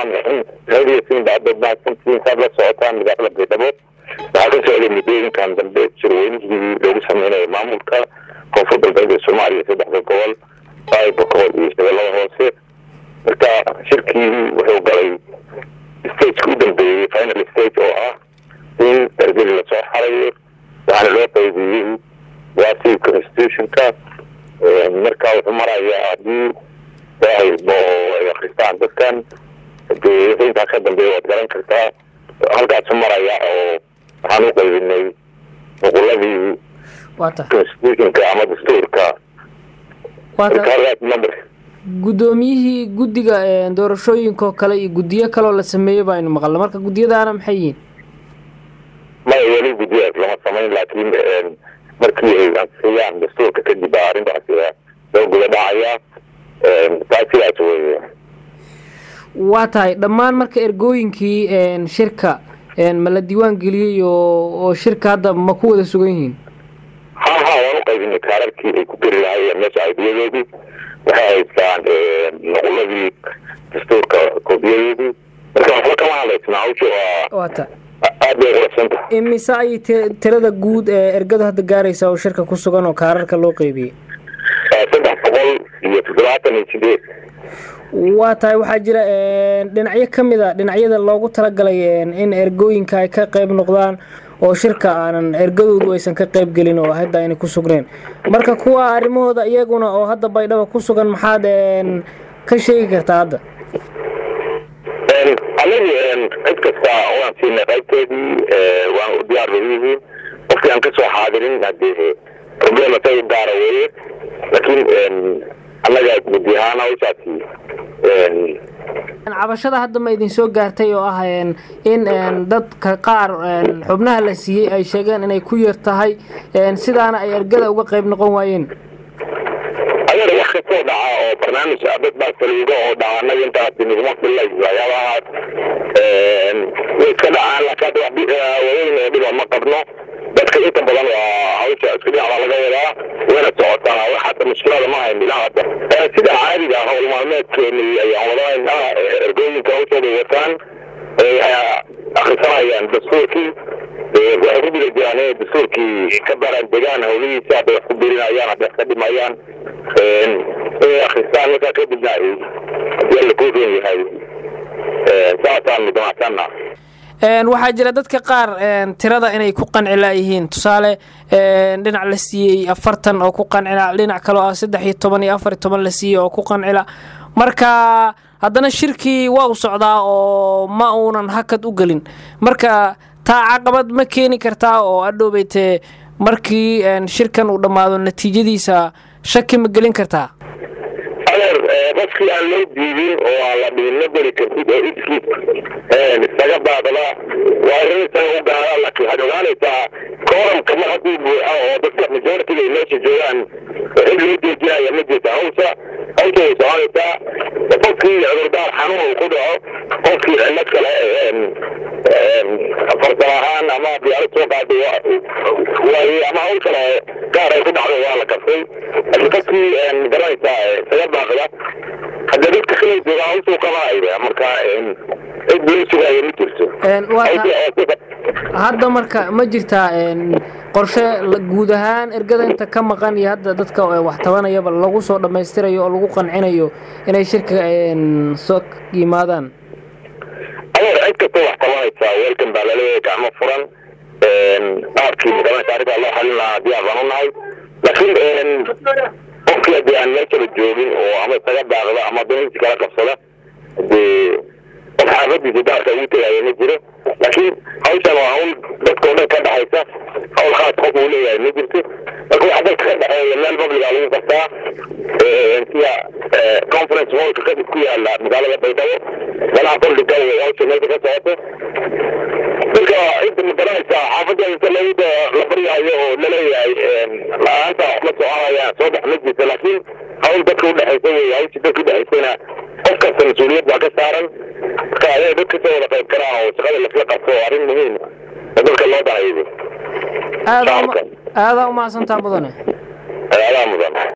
raxmaan raxiim raadiyasin baadad mahadsantiin saad la socotaan magaalada baydhabo waxaa ka socday muddooyinkan dambe shirweynihii loogu sameynayo maamulka koonfur galbeed ee soomaaliya saddexda gobol baaybokool iyo shabeellada hoose marka shirkii wuxuu galay stageka u dambeeyey final stage oo ah in ergeli lasoo xarayo waxaana loo qaybiyey waasiib constitutionka marka wuxuu marayaa haddii daahilba oo ay akristaan dadkan dee wixii intaa ka dambeeya waad garan kartaa halkaasu maraya oo waxaan u qaybinay nuquladii constitutionka ama dastuurka number guddoomiyihii guddiga doorashooyinkaoo kale iyo guddiyo kaleoo la sameeyey ba aynu maqalna marka guddiyadaana maxay yihiin maya weli guddiyaas lama samayn laakiin markii ay ansixiyaan dastuurka kadib baa arrintaasi loo guda dhacayaa taa sidaas wey waa tahay dhammaan marka ergooyinkii shirka ma la diiwaan geliyey oo oo shirka hadda ma ku wada sugan yihiin ha ha waan u qaybinay kaararkii ay ku geli lahaayeen meesha aidiyadoodii waxay haystaan nuquladii dastuurka koobiyadoodii marka waxba kama hadlaysna hawsha waa waata aad bay qurabsantahay imise ayay t tirada guud ee ergadu hadda gaaraysa oo shirka ku sugan oo kaararka loo qeybiyey saddex boqol iyo toddobaatan iyo sideed waa tahay waxaa jira dhinacyo ka mid a dhinacyada loogu talagalay in ergooyinka ay ka qayb noqdaan oo shirka aanan ergadoodu aysan ka qayb gelin oo hadda ayna ku sugneen marka kuwa arrimahooda iyaguna oo hadda baydhaba ku sugan maxaad ka sheegi kartaa hadda anigu cid kasta waan siinay qaybteedii waan u diyaar bay yihiin qofkii aan kasoo xaadirin hadee problem isaga gaara weeye laakiin annaga guddi ahaan hawshaasi cabashada hadda ma idin soo gaartay oo ah in dadka qaar xubnaha la siiyey ay sheegeen inay ku yar tahay sidaana ay ergada uga qayb noqon waayeen adeer wax kastoo dhaca oo barnaamij dad baa saliido oo dhaca annaga intaasi naguma filay waxyaabahaas way iska dhacaan laakiin waweyn oo dhiba ma qabno dadka inta badan waa hawsha isku dhinac baa laga wadaa wayna socotaa wax hadda mushkilada ma hayn ilaa hadda sida caadiga howl maalmeedkeeni ayaan wadanaynaa ergooyinka hawshooda wataan akrisanayaan dastuurkii waxay ku guda jiraan inay dastuurkii ka baraan degaan hawlihiisa hadday wax ku birinayaan hadday wax ka dhimayaan inay akristaan markaa kadibna ay hadii alla kuu roon yahay saasaanu damacsanna waxaa jira dadka qaar tirada inay ku qanci laayihiin tusaale dhinac la siiyey afartan oo ku qancila dhinac kaloo ah saddex iyo toban iyo afar iyo toban la siiyey oo ku qancila marka haddana shirkii waa u socdaa oo ma uunan hakad u gelin marka taa caqabad ma keeni kartaa oo adhowbaytee markii shirkan uu dhammaado natiijadiisa shaki ma gelin kartaa adeer qofkii aan loo diidin oo aan la dhihin ma geli kartid oo iskiis isaga baadala waa arrin isaga u gaara laakiin waxaad ogaanaysaa kooramka mar hadduu buuxa oo dadka majoritiga ay meesha joogaan cid loo joojinaya ma jirta hawsha hawsha way soconaysaa qofkii cudurdaar xanuun uu ku dhaco qofkii cillad kale farsamo ahaan ama diyaarad soo qaaday waaye ama hawl kale gaar ay ku dhacdo waa la kabsay laakiin qofkii garanaysaa isaga baaqda hadda dadka kale jooga hawshuu qabanaya marka cid loo sugaayo ma jirto hadda marka ma jirtaa qorshe guud ahaan ergada inta ka maqan iyo hadda dadka wax tabanayaba lagu soo dhammaystirayo oo lagu qancinayo inay shirka soo yimaadaan adeer cid kasta wax tabanaysaa weelkan baa laleeyahay gacmo furan qaabkii magaranaysa arrintaa loo xalin lahaa diyaar baan u nahay laakiin qofkii haddii aan meeshaba joogin oo ama isaga daaqda ama danihiisi kala qabsada dee qof xaafadiisa daarka ugu tegaya ma jiro laakiin hawshan waa hawl dadka o dhan ka dhexaysa hawl khaas qof uu leeyahay ma jirto marka waxa dadka ka dhexeeya meel publica lagu qabtaa sida conference hallka kadib ku yaala magaalada baydhabo golaha bandhiga hawsha meesha ka socoto marka inta magaranaysaa xaafadda inta lagu la baryaayo oo laleeyahay la-aanta wax ma soconayaan soo dhex ma jirta laakiin hawl dadka udhexaysa wey hawshii dadka udhexaysana qof kasta mas-uuliyad baa ka saaran marka ayaa dad kasoo wada qayb karaan oo shaqada lasla qabto oo arrin muhiim oo dadka loo dahayo aadaa umahadsantaa mudane aadaa mudan